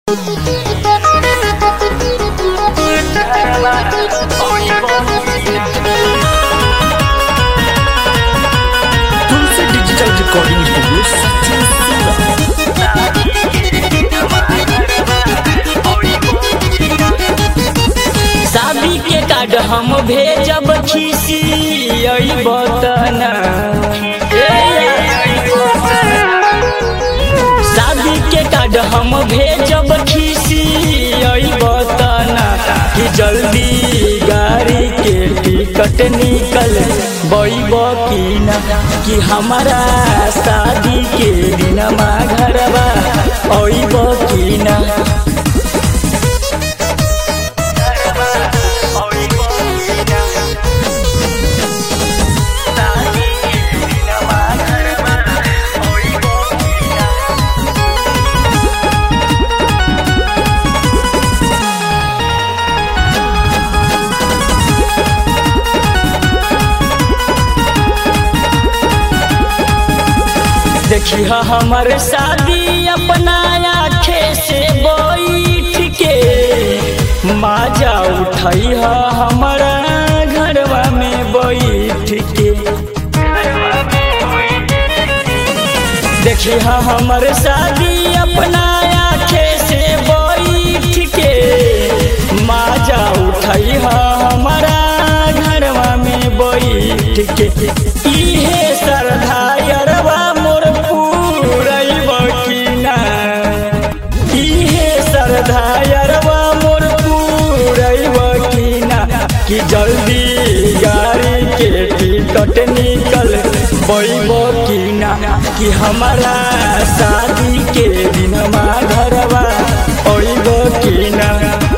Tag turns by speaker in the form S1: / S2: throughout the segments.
S1: तुलसी digital recording studio Sachin Singh
S2: शादी के card हम भेजब खीसी बतना शादी के कार्ड हम भेजब खीसी बतना कि जल्दी गाड़ी के टिकट निकल बैब की ना कि हमारा शादी के दिनमा घरवा अइब की ना देखी हमर शादी अपना आखे से बैठ के माजा उठई हमारा घरवा में बैठ के देखी हमर शादी अपना आखे से बैठ के माजा उठई हमारा घरवा में बैठ के इहे सरधायरवा मोर पूरैब की ना इहे सरधायरवा मोर पूरैब की ना कि जल्दी गाड़ी के टिकट निकल बैब की ना कि हमारा शादी के दिनमा घरवा अइब की ना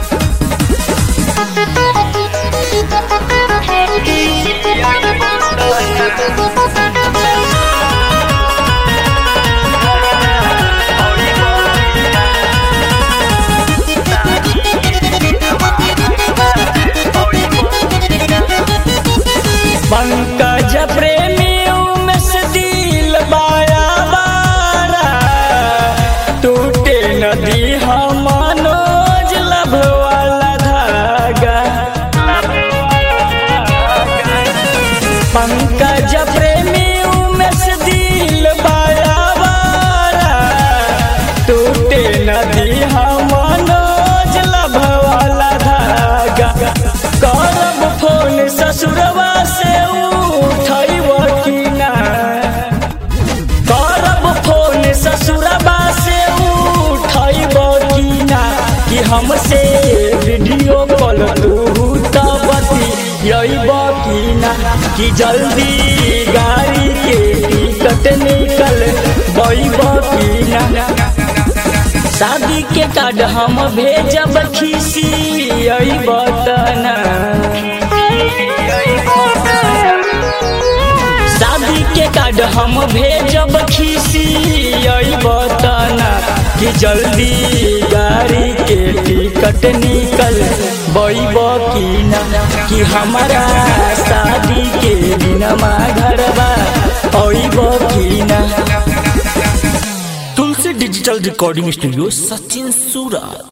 S2: पंकज प्रेमी उमेश दिल बाया बारा टूटे नदी हम मनोज लभ वाला धागा पंकज प्रेमी उमेश दिल बाया बारा टूटे नदी हम मनोज लभ वाला धागा करब फोन ससुरवा से उठैब की ना करब फोन ससुरवा से उठैब की ना कि हमसे वीडियो कॉल तू बतियब की ना कि जल्दी गाड़ी के टिकट निकल बैब की ना शादी के कार्ड हम भेजब खीसी बतना शादी के कार्ड हम भेजब खीसी बतना कि जल्दी गाड़ी के टिकट निकल बैब की ना कि हमारा शादी के दिनमा घरवा अइब की ना
S1: Tulsi digital recording studio Sachin सूरत